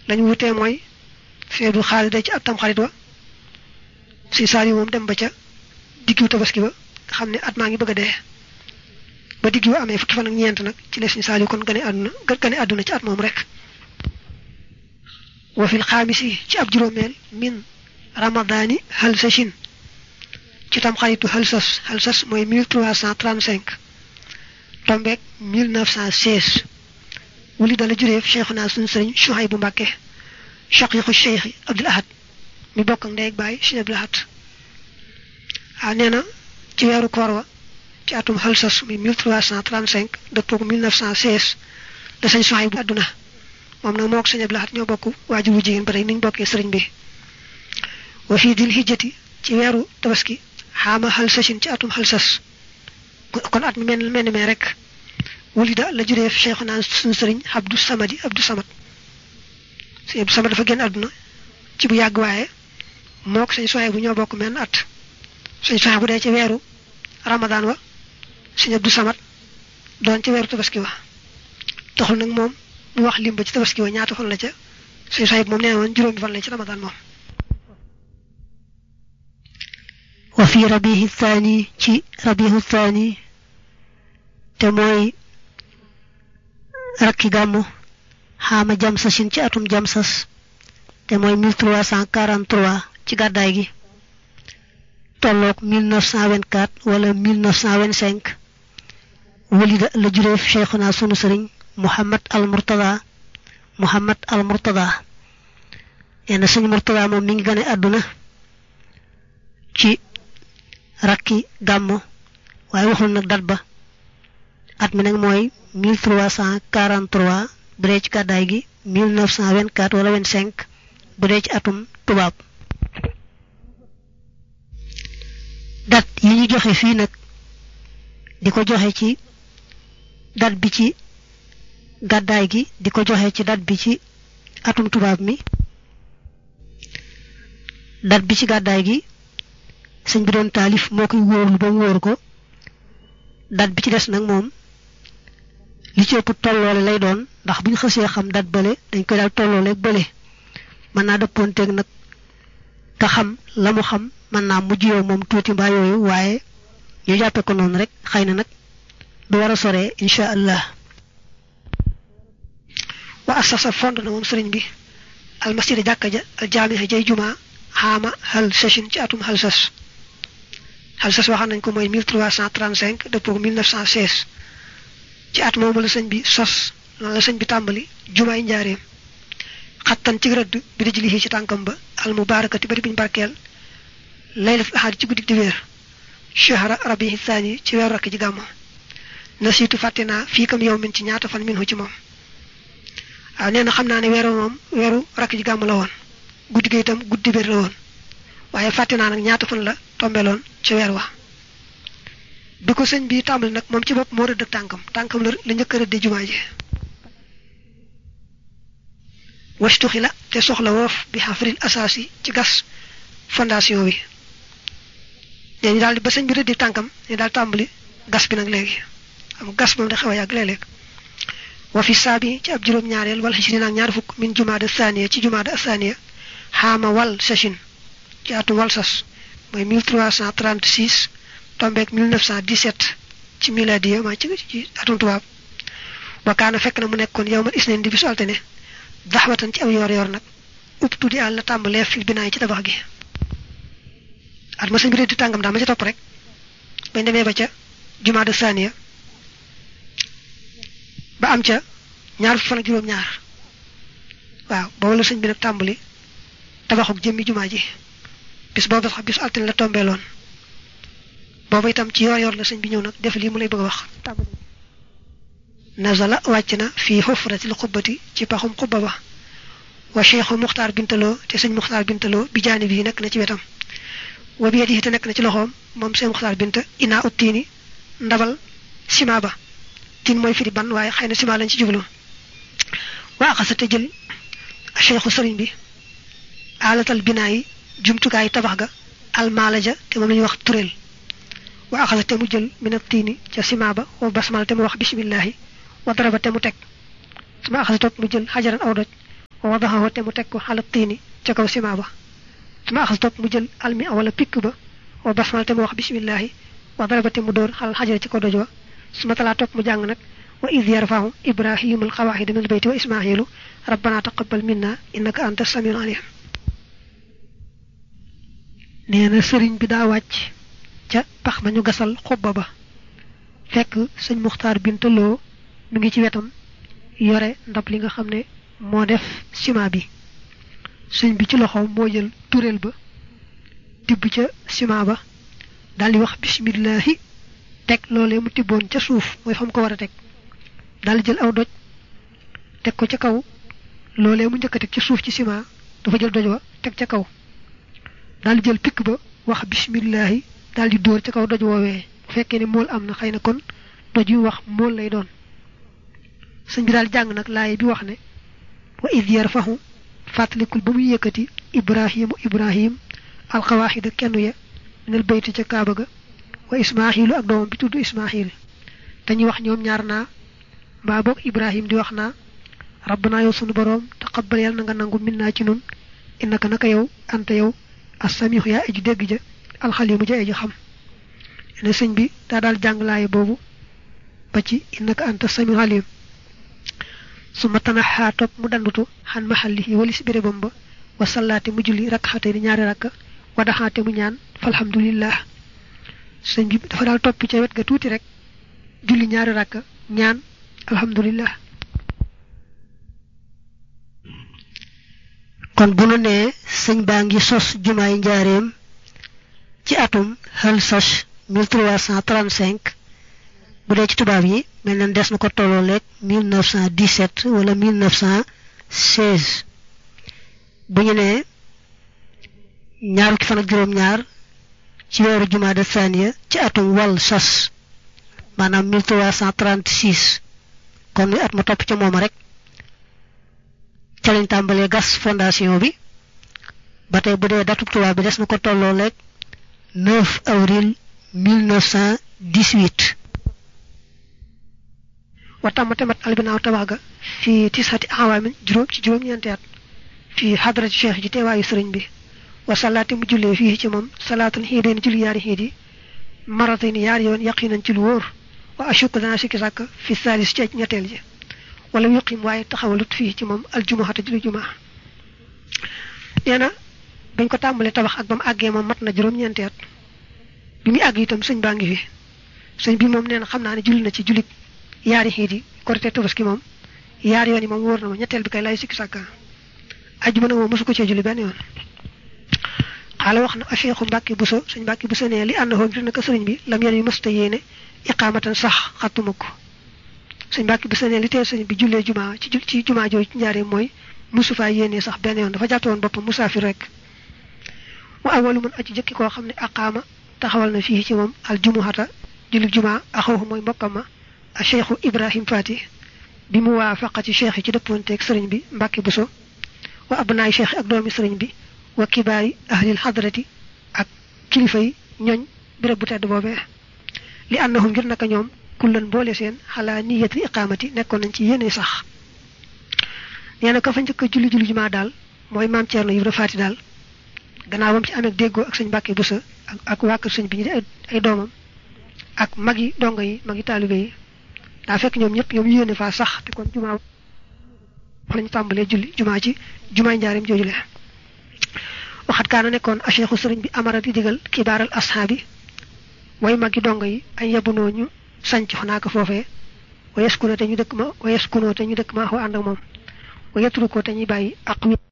lañu wutee mooy fee du xaalis day ci at tam xarit wa si saali moom dem ba ca diggu tabaski ba nga xam ne at maa ngi bëgg a dee ba diggu amee fukki fan ak ñeent nag ci la si saali kon gane àdduna gane àdduna ci at moom rek wa fil xaamisi ci ab juróomeel min ramadaani halsashin ci tam xaritu halsas halsas mooy 1335 tombeek 1916 wuli dala jureef cheikhuna suñu sëriñ Suhaybu Mbàkke shaqiqu cheikhi Abdul Ahad mi bokk ak ndey ak baay Sëriñ Abdul Ahad ah nee na ci weeru koor wa ci atum halsas mi 1335 dëppook 1916 da sëñ Suhaybu àdduna moom nag moo ko Sëriñ Abdul Ahad ñoo bokk waajur wu jigéen ba tey niñ bokkee sëriñ bi wa fii dil hijjati ci weeru tabaski xaama halsasin ci atum halsas kon at mi mel mel ni mee rek wulida la jureef cheikhuna suñu sëriñ Abdou Samadi Abdou Samad sëñ Abdou Samad dafa génn àdduna ci bu yàgg waaye moo ko sëñ soxee bu ñoo bokk menn at sëñ soxee bu dee ci weeru Ramadan wa sëñ Abdou Samad doon ci weeru tabaski wa taxul nag moom mu wax lim ba ci tabaski wa ñaata fan la ca sëñ soxee bu moom nee woon juróomi fan la ci Ramadan moom wa fi rabihi thani ci rabihu thani te mooy rakki gàmmu xaama jamsasin ci atum jamsas te mooy 1343 ci gàddaay gi tolloog 1924 wala 1925 walida la jureef cheikhuna sunu sëriñ Muhammad al Murtada Muhammad al Murtada yenn sëñ Murtada moom mi ngi gane àdduna ci rakki gàmmu waaye waxul nag dat ba at mi nag mooy 1343 bu dee ci gàddaay gi 1924 wala 25 bu dee ci atum tubaab dat yi ñu joxe fii nag di ko joxe ci dat bi ci gàddaay gi di ko joxe ci dat bi ci atum tubaab mi dat bi ci gàddaay gi sëñ bi doon taalif moo koy wóorlu ba mu wóor ko dat bi ci des nag moom li ci ëpp tolloole lay doon ndax bu ñu xësee xam dat bële dañ koy daal tolloole bële mën naa dëppoonteeg nag ka xam la mu xam mën naa mujj yow moom tuuti mbaa yooyu waaye ñu jàppe ko noonu rek xëy na nag du war a soree incha allah wa asasa fond na moom sëriñ bi almasjida jàkka ja al jaamiha jay juma xaama hal sashin ci atum hal sas hal sas waxaan nañ ko mooy 1335 dëppoo 1916 ci at moomu la sëñ bi sos noonu la sëñ bi tàmbali jumaay njaareem xattan ci rëdd bi di jëli ci tànkam ba al mubaarakati bari biñ barkeel laylat ahad ci guddik di wéer shahra rabihi thani ci weeru rakk ji gàmmo nasiitu fàtte naa fii kam yow min ci ñaata fan minhu ci moom waaw nee na xam naa ne weeru moom weeru rakk ji gàmm la woon guddi gi itam guddi biir la woon waaye fàtte naa nag ñaata fan la tombeloon ci weer wa bi ko sëñ bi tàmbali nag moom ci bopp moo rëdd tànkam tànkam la la njëkk a rëdde jumaa ji wastuxi la te soxla woof bi xafril asaasi ci gas fondation bi nee ñu daal di ba sëñ bi rëddi tànkam ñu daal tàmbali gas bi nag léegi am gas moom da xaw a yàgg léeg-léeg wa fi saabi ci ab juróom-ñaareel wala xisri naag ñaar fukk min jumaada thaniya ci jumaada thaniya xaama wal sachin ci atum wal sas mooy 1336 tombeek 1917 ci miladiya maa ci ci atum tubaab wakaana fekk na mu nekkoon yow man isneen di bisu altine daxwatan ci aw yoor yoor nag upp tuddi àll tàmbalee fil binaay ci tabax gi at ma sëñ bi di tàngam daa ma ca topp rek bañ demee ba ca jumaada thaniya ba am ca ñaar fan ak juróom-ñaar waaw boobu la sëñ bi nag tàmbali tabaxuk jëmmi jumaa ji bis boobu sax bisu altine la tombeeloon boobu itam ci yoor yoor la sëñ bi ñëw nag def lii mu lay bëgg a wax tàmbali nazala wàcc na fii xufratil xubbati ci paxum xubba ba wa cheikhu muxtaar bintaloo te sëñ muxtaar bintaloo bi jaani bii nekk na ci wetam wa bi yadihi te nekk na ci loxoom moom sëñ muxtaar binta inaa ut tiini ndabal sima ba tin mooy firi ban waaye xëy na sima lañ ci jublu waa axasa te jël cheikhu sëriñ bi alatal binaa yi jumtukaay tabax ga almaala ja te moom la ñuy wax tureel wa axasa te mu jël minat tiini ca sima ba wa basmal te mu wax bismillahi wa daraba te mu teg suma axasa toog mu jël xajaran aw doj wa wadaxahu te mu teg ko xala tiini ca kaw sima ba suma axas topp mu jël almi wala pikk ba wa basmal te mu wax bismillahi wa daraba te mu dóor xalal xajara ci ko doj wa suma talaa topp mu jàng nag wa id yarfahu ibrahimu alqawaxida min albayti wa ismailu rabbana taqabbal minna innaka anta samiul alim nee na sëriñ bi daa wàcc ca pax ma ñu gasal xubba ba fekk sëñ muxtaar bintaloo mi ngi ci wetam yore ndab li nga xam ne moo def ciment bi sëñ bi ci loxoom moo jël turéel ba tibb ca ciment ba daldi wax bismillahi teg loolee mu tibboon ca suuf mooy fa mu ko war a teg daldi jël aw doj teg ko ca kaw loolee mu njëkk a teg ca suuf ci ciment dafa jël doj wa teg ca kaw daldi jël pikk ba wax bismillahi daldi dóor ca kaw doj woowee bu fekkee ne mool am na xëy na kon doj yu wax mool lay doon sëñ bi daal jàng nag laaye bi wax ne wa id yarfahu fàttalikul ba muy yëkkati ibrahimu ibrahim alxawaaxida kenn ya minal bayti ca kaaba ga wa ismaaxilu ak doomam bi tudd ismaaxil dañuy wax ñoom ñaar naa mbaa boog ibrahim di wax naa rabbana yow sunu boroom taqabbal yàlla na nga nangu min naa ci nun innaka naka yow anta yow assamihu yaa aji dégg ja alxalimu ja aji xam ne sëñ bi daa daal jàng laaye boobu ba ci innaka anta samiul alim su ma tanaxaa topp mu dandutu xan maxalli walis bérébam ba wa sallaate mu julli rakkaxate ni ñaari rakka wadaxaate mu ñaan falhamdulillah sëñ bi dafa daal topp ca wet ga tuuti rek julli ñaari rakka ñaan alhamdulillah kon bu nu nee sëñ baa ngi sos jumaay njaareem ci atum hal sos 1335 bu dee ci tubaab yi mel na des na ko tolloo leeg 1917 wala 1916 bu ñu nee ñaar fukki fan ak juróom-ñaar ci weeru jumaada thaniya ci atum wal sos maanaam 1336 kon muy at ma topp ca mooma rek ca lañ tàmbalee gas fondation bi ba tey bu dee datub tubaab bi des na ko tolloo leeg 9 avril 1918 wa tàmmate mat albinaaw tabax ga fii tisati awaamin juróom ci juróom-ñeenti at fii xadrati cheikh ji teewaayu sëriñ bi wa salaati mu jullee fii ci moom salaatul xiideen julli yaari xiid yi maratin yaari yoon yaqinan ci lu wóor wa ashuk dana sikki sàkk fi saalis ci ñetteel ji wala yuqim waaye taxawalut fii ci moom aljumuhata julli jumaa nee na bañ ko tàmbalee tabax ak ba mu àggee moom mat na juróom-ñeenti at bi muy àgg itam sëñ baa ngi fi sëñ bi moom nee na xam naa ne julli na ci jullit yaari xiit yi korite tabaski moom yaari yoon yi moom wóor na ma ñetteel bi kay lay sikki sàkka ajjuma nag moom mosu ko cee julli benn yoon xaala wax na acheikhu mbàkki buso sëñ mbàkki buso ne li ànd hoo ngir naka sëriñ bi lam yen yu mësta yéene iqaamatan sax xattuma ko sëñ mbàkki buso ne li tee sëñ bi jullee jumaa ci ci jumaa jooju ci njaaree mooy musu faa yéene sax benn yoon dafa jàppe woon boppam musaafir rek mu awalu mun aji jëkki koo xam ne aqaama taxawal na fii ci moom al jumuhata julli jumaa axawhu mooy mbokkam ma a cheikhu ibrahim fati bi mu waafaqati cheikh yi ci dëppoonteeg sëriñ bi mbàkki buso wa abnaay cheikh ak doomi sëriñ bi wa kibaari ahlil xadrati ak kilifa yi ñooñ béréb bu tedd boobee li annahum ngir naka ñoom kullan boole seen xalaa niyatil iqaamati nekkoon nañ ci yéene sax nee na ka fa njëkk a julli julli jumaa daal mooy maam Thierno Ibra Faati daal gannaaw bam ci amee déggoo ak sëñ Mbàkke Buso ak ak waa kër sëñ bi ñu di ay doomam ak mag yi dongo yi mag yi taalibe yi daa fekk ñoom ñëpp ñoom yéene faa sax te kon jumaa fa lañu tàmbalee julli jumaa ci jumaay njaarim joojule waxat kaana nekkoon a cheikhu sëriñ bi amara di digal kibaaral ashaabi way magi dongo yi ay yabunoo ñu sanc xanaa ko foofee wa yaskunoo te ñu dëkk ma wa yaskunoo te ñu dëkk ma xoo ànd ak moom wa yatru ko te ñuy bàyyi ak